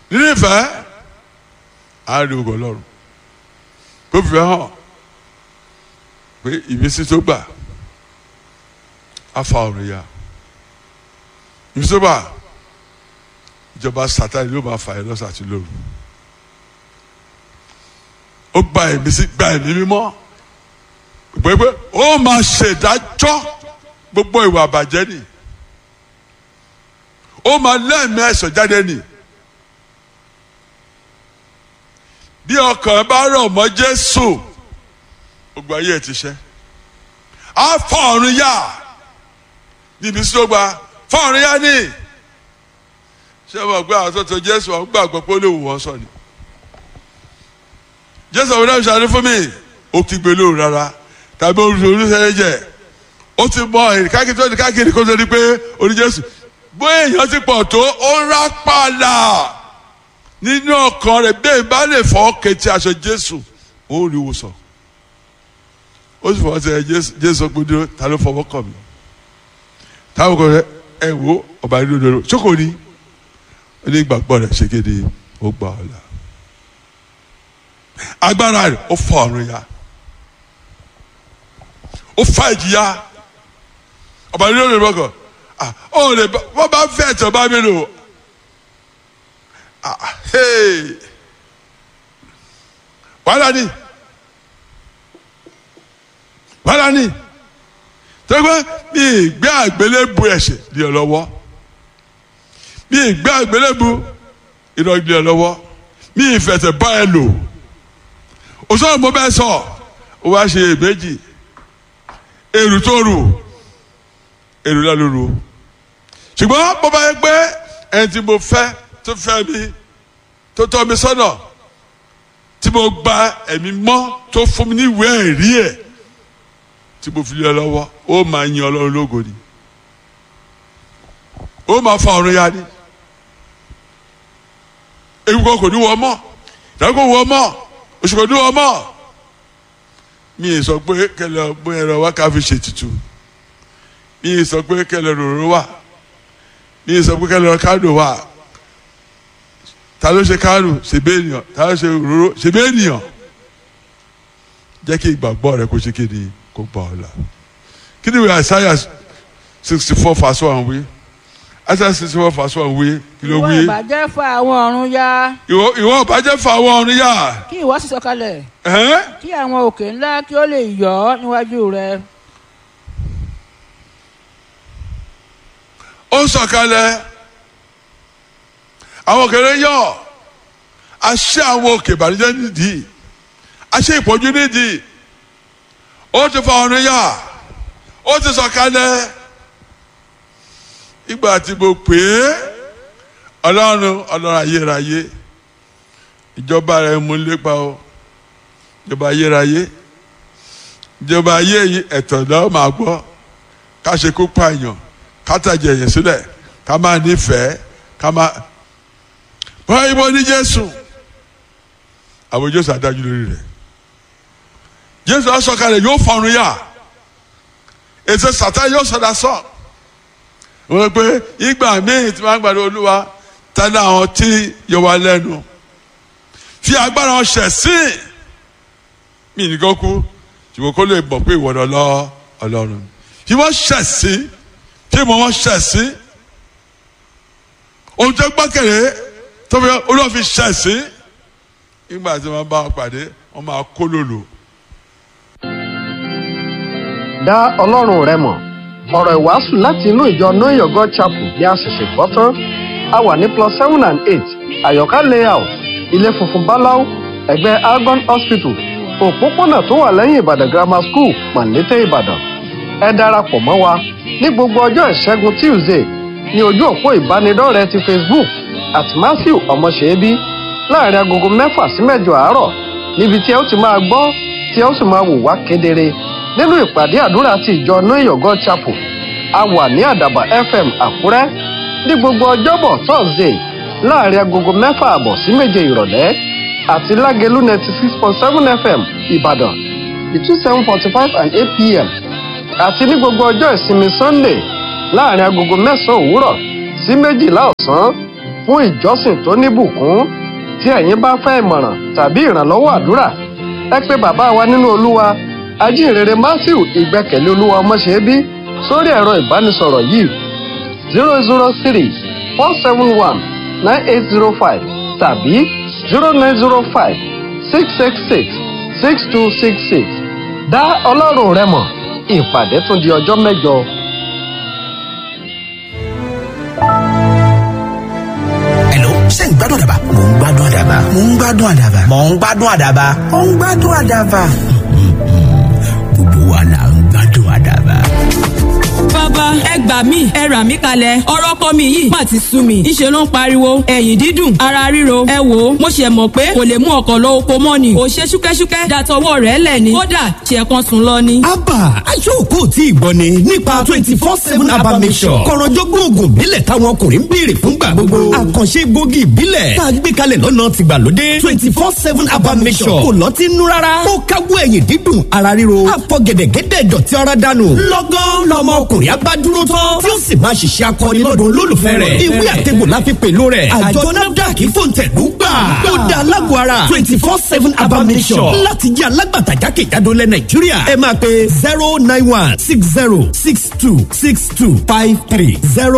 nínú ìfẹ́ àárín ògo ọlọ́run kó fi hàn pé ìmísí tó gbà á fa ọ̀run ya ìmísí tó gbà ìjọba sátani ló máa fà ẹ́ lọ́sàn àti lóru ó gba ìmísí gba ẹ̀mí mímọ́ pé ó máa ṣèdájọ́ gbogbo ìwà àbàjẹ́ ni ó máa lẹ́ẹ̀mí ẹ̀sọ̀ jáde ni bí ọkàn bá rọ̀ mọ́ Jésù gbogbo ayé ẹ̀ ti ṣẹ́ á fọ ọ̀run yá níbi tí ó gba fọ ọ̀run yá ni ṣé wọn gbé àwọn tó tó Jésù àwọn gbàgbọ́ pé ó lè wù wọ́n sọ ni Jésù àwọn ọ̀rẹ́ ìṣàlẹ̀ fún mi ó ti gbé lóru rárá tàbí olùsọ̀rọ̀ jẹ ó ti mọ èrè káàkiri tó ní káàkiri kó tó di pé orí Jésù bóyá èèyàn ti pọ̀ tó ó rápàlà nínú ọkàn rẹ̀ bẹ́ẹ̀ bá lè fọ́ kẹtì aṣọ Jésù ó rí ìwòsàn ó sì fọwọ́ sẹ Jésù pé dúró ta ló fọwọ́ kàn mí táwọn kan rẹ ẹ wo ọba nínú ìdòdò ṣókò ní ó ní ìgbàgbọ́ rẹ̀ ṣe kéde ó gbà ọ́ la agbára rẹ̀ ó fọ ọ̀run ya ó fa ìjìyà ọba nínú ìdòdò kọ ó lè wọ́n bá fẹ́ ẹ̀tọ́ bá mi lò wàhálà ni wàhálà ni tẹ́gbẹ́ mi ìgbé àgbélébù ẹ̀ṣẹ̀ di ọ lọ́wọ́ mi ìgbé àgbélébù irọ́ di ọ lọ́wọ́ mi ìfẹ̀tẹ̀ bá ẹ lò òṣèlú mo bẹ́ẹ̀ sọ ó wá ṣe èméjì èrù tó rù èrù náà ló rù ṣùgbọ́n bó bá yẹ pé ẹni tí mo fẹ́ tó fẹ́ mi tó tọ́ mi sọ́nà tí mo gba ẹ̀mí mọ́ tó fún mi ní ìwé ẹ̀rí ẹ̀ tí mo fi lé ọ lọ́wọ́ ó máa yin ọlọ́run lógo ni ó máa fa ọ̀run ya ni ewu kan kò ní wọ mọ́ ìdáko wọ mọ́ oṣù kò ní wọ mọ́ mi ì sọ pé kẹlẹ ọgbọ́n ẹ̀rọ wa ká fi ṣètùtù mi ì sọ pé kẹlẹ ròrò wà mi ì sọ pé kẹlẹ ọkadò wà ta ló ṣe kánù ṣèbé ènìyàn ta ló ṣe òróró ṣèbé ènìyàn jẹ́ kí ìgbàgbọ́ rẹ kó ṣe kéde kó gbà ọ́ la kí ni ìwé àìsáyà sixty four verse one wí àìsáyà sixty four verse one wí kí ló ìwọ wí ìbàjẹ́ fa àwọn ọ̀run ya ìwọ ìwọ ìbàjẹ́ fún àwọn ọ̀run yá kí ìwọ sì sọ̀kalẹ̀ ẹ̀hẹ́n kí àwọn òkè ńlá kí ó lè yọ̀ ọ́ níwájú rẹ ó ń sọ̀kalẹ̀ àwọn òkèrè yọ àṣẹ àwọn òkè ìbànújẹ́ nídìí àṣẹ ìpọ́njú nídìí ó ti fa ọ̀run yá ó ti sọ̀kalẹ̀ ìgbà tí mo pè é ọlọ́run ọlọ́run ayérayé ìjọba rẹ̀ mú lépa o ìjọba ayérayé ìjọba ayé yìí ẹ̀tọ́ náà máa gbọ́ ká ṣe kó pààyàn ká tàjẹ̀ yẹn sílẹ̀ ká máa nífẹ̀ẹ́ ká máa báyìí mo ní jésù àwọn jésù adájú lórí rẹ̀ jésù asọ̀kalẹ̀ yóò fọrun yá ètò sàtá yóò sọdá sọ wọ́n pé ìgbà míì tí wọ́n gbàdúrà olúwa tẹ́lẹ̀ àwọn tí yọ wá lẹ́nu fi agbára wọn ṣẹ̀ sí mí nìkan kú ṣùgbọ́n kó lè mọ̀ pé ìwọ̀n lọ ọlọ́run fi wọ́n ṣẹ̀ sí fi mọ̀ wọ́n ṣẹ̀ sí ohun tó gbọ́kẹ̀lé tó fi olúwa fi ṣẹ̀ sí nígbà tí wọ́n bá wọn pàdé wọ́n máa kó lòlò. dá ọlọ́run rẹ mọ̀ ọ̀rọ̀ ìwàásù láti inú ìjọ know your god chapel bí a ṣẹ̀ṣẹ̀ gbọ́ tán a wà ní plus seven and eight àyọ̀ká layout ilé funfun báláú ẹ̀gbẹ́ algon hospital òpópónà tó wà lẹ́yìn ìbàdàn grammar school pàǹlété ìbàdàn ẹ darapọ̀ mọ́ wa ní gbogbo ọjọ́ ìṣẹ́gun tuesday ní ojú òpó ìbánidọ́rẹ̀ẹ́ ti facebook at matthew ọmọṣẹ́bí láàrin agogo mẹ́fà sí mẹ́jọ àárọ̀ níbi tí ẹ ó ti máa gbọ́ tí ẹ ó sì máa wò wá kedere nínú ìpàdé àdúrà ti ìjọ know your god chapel a wà ní àdàbà fm àkúrẹ́ ní gbogbo ọjọ́bọ̀ thursday láàrin agogo mẹ́fà àbọ̀ sí méje ìrọ̀lẹ́ àti lágẹ̀lú ninety six point seven fm ìbàdàn between seven forty five and eight pm àti ní gbogbo ọjọ́ ìsinmi sunday láàrin agogo mẹ́sàn-án òwúrọ̀ sí méjìlá ọ̀sán fún ìjọsìn tó níbùkún tí ẹ̀yin bá fẹ́ ìmọ̀ràn tàbí ìrànlọ́wọ́ àdúrà ẹ pé bàbá wa nínú olúwa ajínrere matthew ìgbẹ́kẹ̀lé olúwa ọmọṣẹ́bí sórí ẹ̀rọ ìbánisọ̀rọ̀ yìí zero zero three four seven one nine eight zero five tàbí zero nine zero five six six six six two six six dá ọlọ́run rẹ mọ̀ ìpàdé tún di ọjọ́ mẹ́jọ. Hello, ṣé ń gbádùn àdàbà? Mò ń gbádùn àdàbà. Mò ń gbádùn àdàbà. Mò ń gbádùn àdàbà. Mò ń gbádùn àdàbà. Gbogbo wa là ń gbádùn àdàbà. bàbá ẹ gbà mí ẹ rà mí kalẹ̀ ọ̀rọ̀ ọkọ mi yìí má ti sú mi ìṣe ló ń pariwo ẹ̀yìn dídùn ara ríro ẹ wò ó mo ṣe mọ̀ pé kò lè mú ọkọ̀ lọ oko mọ́ ni ò ṣe ṣúkẹ́ṣúkẹ́ dàtọwọ́ rẹ̀ lẹ̀ ni kódà ṣe kan sùn lọ ni. abba aṣọ́kò tí ìgbọ́ ni nípa twenty four seven abba mission kọ̀rọ̀jọ́gbọ́n oògùn ìbílẹ̀ táwọn ọkùnrin ń béèrè fúngbà gbogbo àkànṣe egbògi ìbílẹ̀ tá a gbé kalẹ̀ lọ́nà tìgbàlódé twenty four seven abba mission kò lọ́tí nú rárá ó káwọ́ ẹ̀yìn dídùn ara ríro àfọ̀gẹ̀dẹ̀gẹ̀dẹ̀ dọ̀tí ara dànù lọ́gán lọ́mọ ọkùnrin abá dúró tán tí ó sì máa ṣiṣẹ́ akọni lọ́dún olólùfẹ́ rẹ̀ ìwé àtẹ̀gbò la fi pèlò rẹ̀ àjọ nafdac fòǹtẹ̀lú gbà ó dá alágọ̀ ara twenty four seven abba mission láti jẹ́ alágbàtà jákèjádò lẹ nàìjíríà ẹ máa pe zero nine one six zero six two six two five three zero.